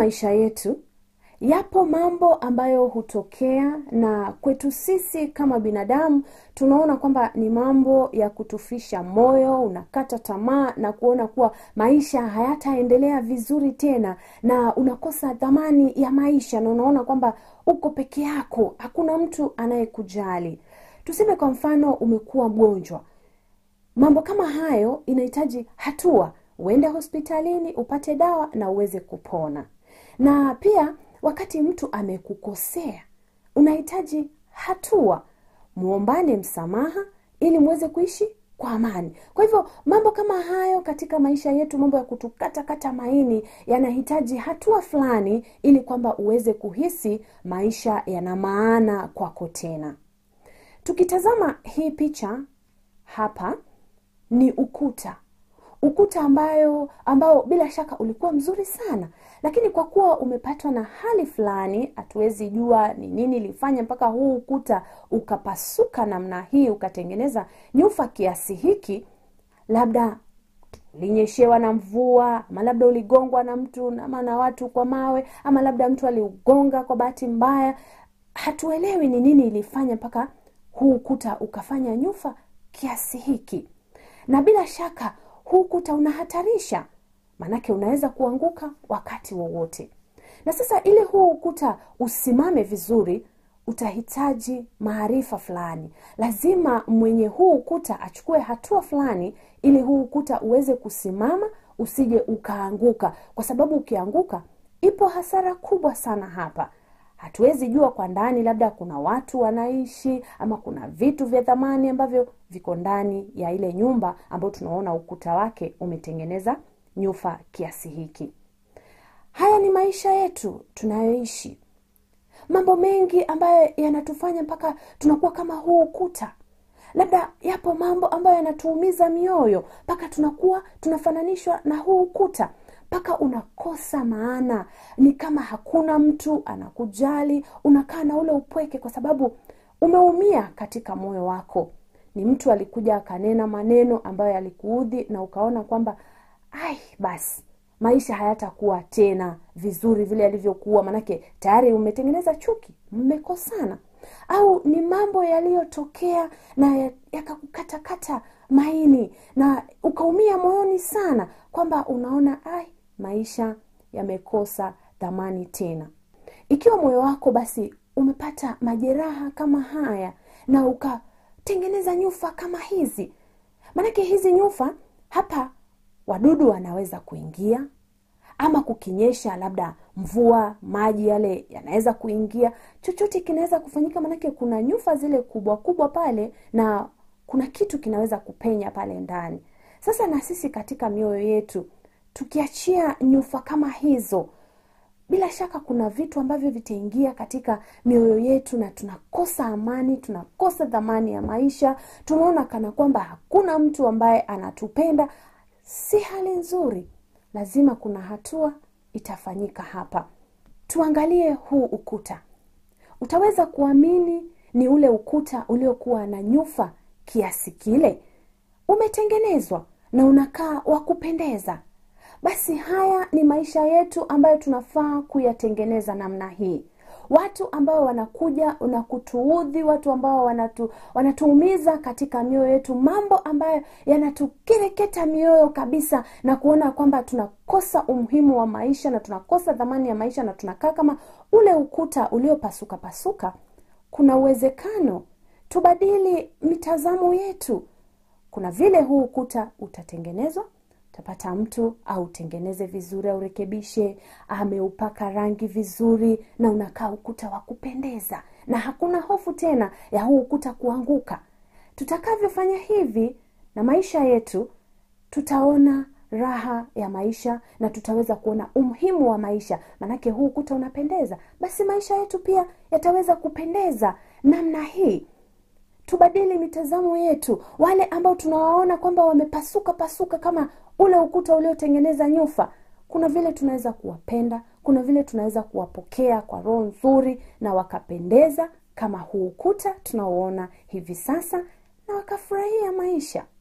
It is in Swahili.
maisha yetu yapo mambo ambayo hutokea na kwetu sisi kama binadamu tunaona kwamba ni mambo ya kutufisha moyo unakata tamaa na kuona kuwa maisha hayataendelea vizuri tena na unakosa dhamani ya maisha na unaona kwamba uko peke yako hakuna mtu anayekujali tuseme kwa mfano umekuwa mgonjwa mambo kama hayo inahitaji hatua uende hospitalini upate dawa na uweze kupona na pia wakati mtu amekukosea unahitaji hatua muombane msamaha ili muweze kuishi kwa amani kwa hivyo mambo kama hayo katika maisha yetu mambo ya kutukatakata maini yanahitaji hatua fulani ili kwamba uweze kuhisi maisha yana maana kwako tena tukitazama hii picha hapa ni ukuta ukuta ambayo ambao bila shaka ulikuwa mzuri sana lakini kwa kuwa umepatwa na hali fulani hatuwezi jua ni nini ilifanya mpaka huu ukuta ukapasuka namna hii ukatengeneza nyufa kiasi hiki labda ulinyeshewa na mvua ama labda uligongwa na mtu ama na watu kwa mawe ama labda mtu aliugonga kwa bahati mbaya hatuelewi ni nini ilifanya mpaka huu ukuta ukafanya nyufa kiasi hiki na bila shaka huu ukuta unahatarisha maanake unaweza kuanguka wakati wowote na sasa ili huu ukuta usimame vizuri utahitaji maarifa fulani lazima mwenye huu ukuta achukue hatua fulani ili huu ukuta uweze kusimama usije ukaanguka kwa sababu ukianguka ipo hasara kubwa sana hapa hatuwezi jua kwa ndani labda kuna watu wanaishi ama kuna vitu vya thamani ambavyo viko ndani ya ile nyumba ambayo tunaona ukuta wake umetengeneza nyufa kiasi hiki haya ni maisha yetu tunayoishi mambo mengi ambayo yanatufanya mpaka tunakuwa kama huu ukuta labda yapo mambo ambayo yanatuumiza mioyo mpaka tunakuwa tunafananishwa na huu ukuta mpaka unakosa maana ni kama hakuna mtu anakujali unakaa na ule upweke kwa sababu umeumia katika moyo wako ni mtu alikuja akanena maneno ambayo yalikuudhi na ukaona kwamba ai basi maisha hayatakuwa tena vizuri vile yalivyokuwa manake tayari umetengeneza chuki mmekosana au ni mambo yaliyotokea na yakakukatakata maini na ukaumia moyoni sana kwamba unaona ai maisha yamekosa dhamani tena ikiwa moyo wako basi umepata majeraha kama haya na ukatengeneza nyufa kama hizi maanake hizi nyufa hapa wadudu wanaweza kuingia ama kukinyesha labda mvua maji yale yanaweza kuingia chochote kinaweza kufanyika manake kuna nyufa zile kubwa kubwa pale na kuna kitu kinaweza kupenya pale ndani sasa na sisi katika mioyo yetu tukiachia nyufa kama hizo bila shaka kuna vitu ambavyo vitaingia katika mioyo yetu na tunakosa amani tunakosa dhamani ya maisha tunaona kana kwamba hakuna mtu ambaye anatupenda si hali nzuri lazima kuna hatua itafanyika hapa tuangalie huu ukuta utaweza kuamini ni ule ukuta uliokuwa na nyufa kiasi kile umetengenezwa na unakaa wa kupendeza basi haya ni maisha yetu ambayo tunafaa kuyatengeneza namna hii watu ambao wanakuja na kutuudhi watu ambao wanatu, wanatuumiza katika mioyo yetu mambo ambayo yanatukereketa mioyo kabisa na kuona kwamba tunakosa umuhimu wa maisha na tunakosa dhamani ya maisha na tunakaa kama ule ukuta uliopasuka pasuka kuna uwezekano tubadili mitazamo yetu kuna vile huu ukuta utatengenezwa utapata mtu autengeneze vizuri aurekebishe ameupaka rangi vizuri na unakaa ukuta wa kupendeza na hakuna hofu tena ya huu ukuta kuanguka tutakavyofanya hivi na maisha yetu tutaona raha ya maisha na tutaweza kuona umuhimu wa maisha manake huu ukuta unapendeza basi maisha yetu pia yataweza kupendeza namna hii tubadili mitazamo yetu wale ambao tunawaona kwamba wamepasuka pasuka kama ule ukuta uliotengeneza nyufa kuna vile tunaweza kuwapenda kuna vile tunaweza kuwapokea kwa roho nzuri na wakapendeza kama huu ukuta tunaoona hivi sasa na wakafurahia maisha